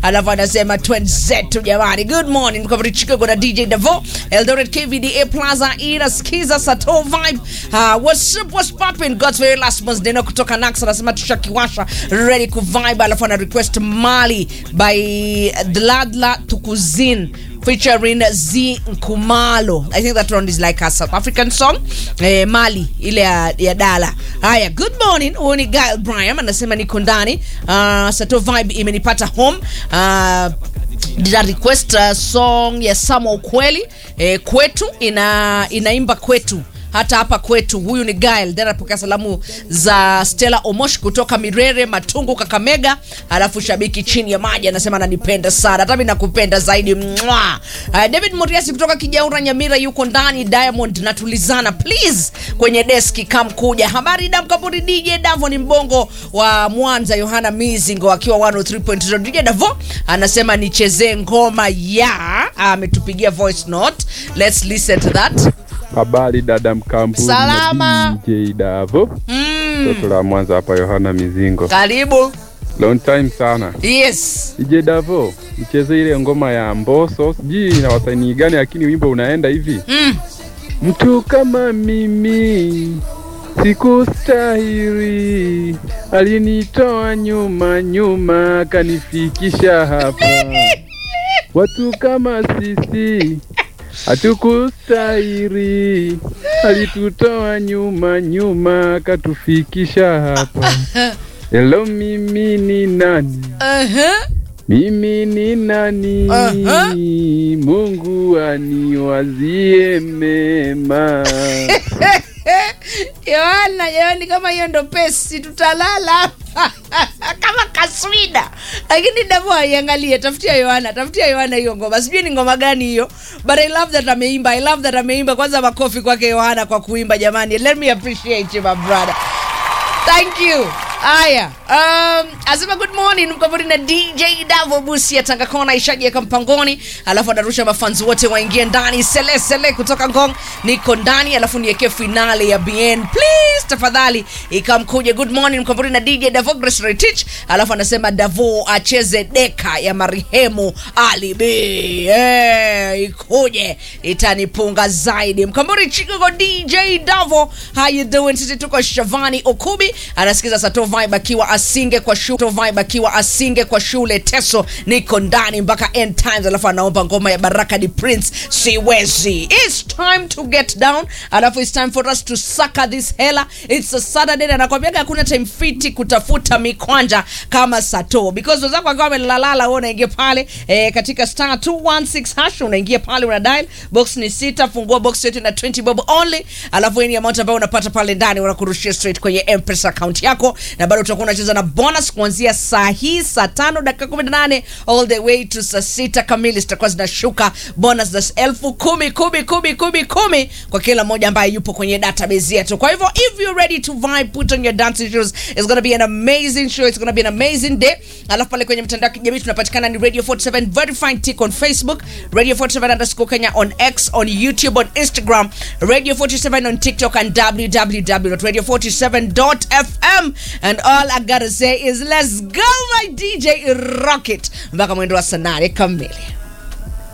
alafu anasema twenzetu jamani good morning mkabiri chicago na dj davo eldoret kvda plaza inasikiza sato vibe uh, what's up what's popping god's very last month neno kutoka nax anasema tushakiwasha ready ku vibe alafu ana request mali by dladla tukuzin featuring Z Nkumalo. I think that one is like a South African song. Eh, Mali ile ya, ya Dala. Haya, good morning. Huyu ni Gail Bryan anasema niko ndani. Uh, Sato vibe imenipata home. Uh, did I request a song ya Samo Ukweli eh, kwetu ina inaimba kwetu hata hapa kwetu. Huyu ni Gail, then anapokea salamu za Stella Omosh kutoka Mirere, Matungu, Kakamega. Alafu shabiki chini ya maji anasema ananipenda sana, hata mimi nakupenda zaidi. Mwa. Uh, David Muriasi kutoka Kijaura, Nyamira yuko ndani. Diamond natulizana please kwenye deski kam kuja. Habari dam kaburi DJ Davo ni mbongo wa Mwanza, Yohana Mizingo akiwa 103.0. DJ Davo anasema nichezee ngoma ya ametupigia voice note. Let's listen to that. Habari dada Mkambuni na Salama. DJ Davo Mm. toto la Mwanza hapa, Yohana Mizingo. Karibu. Long time sana Yes. DJ Davo, mcheze ile ngoma ya Mbosso, sijui na wasanii gani, lakini wimbo unaenda hivi Mm. mtu kama mimi sikustahili, alinitoa nyuma nyuma, akanifikisha hapa. Watu kama sisi hatukustahili, alitutoa nyuma nyuma, akatufikisha hapa. Hello, mimi ni nani? Uh-huh. Mimi ni nani? Aha. Mungu aniwazie mema. Yohana, Yohani, kama hiyo ndo pesi tutalala kama kaswida, lakini Davo aiangalie, tafutia Yohana, tafutia Yohana hiyo ngoma, sijui ni ngoma gani hiyo, but I love that ameimba, I love that ameimba. Kwanza makofi kwake Yohana kwa kuimba, jamani, let me appreciate you my brother. Thank you. Aya, um, asema good morning mkaburi na DJ Davo Busi ya Tanga Kona ishaji ya Kampangoni, alafu anarusha mafanzi wote waingie ndani. Sele Sele kutoka Ngong niko ndani, alafu niwekee finale ya BN please tafadhali, ikamkuje good morning mkaburi na DJ Davo Grace Retich, alafu anasema Davo acheze deka ya marehemu Ali B. Eh, ikuje itanipunga zaidi. Mkamburi Chicago DJ Davo, how you doing? Sisi tuko Shavani Okubi anasikiza Sato Vibe akiwa asinge kwa shule, Sato Vibe akiwa asinge kwa shule Teso, niko ndani mpaka end times, alafu anaomba ngoma ya Baraka di Prince siwezi. It's time to get down, alafu it's time for us to sucker this hela. It's a Saturday na nakwambiaga hakuna time fiti kutafuta mikwanja kama Sato because wenzako akiwa amelalala, wewe unaingia pale eh, katika star 216 hash unaingia pale una dial box ni sita, fungua box yote na 20 bob only, alafu any amount ambayo unapata pale ndani unakurushia straight kwenye M-Pesa account yako, na bado utakuwa unacheza na bonus kuanzia saa hii saa tano dakika 18 all the way to saa sita kamili zitakuwa zinashuka bonus za elfu kumi kumi kumi kumi kumi kwa kila mmoja ambaye yupo kwenye database yetu. Kwa hivyo if you're ready to vibe, put on your dancing shoes. It's gonna be an amazing show. It's gonna be an amazing day. Alafu pale kwenye mtandao wa kijamii tunapatikana ni Radio 47 verified tick on Facebook, Radio 47 underscore Kenya on X, on YouTube, on Instagram, Radio 47 on TikTok and www.radio47.fm. And all I gotta say is let's go my DJ Rocket mpaka mwendo wa saa nane kamili.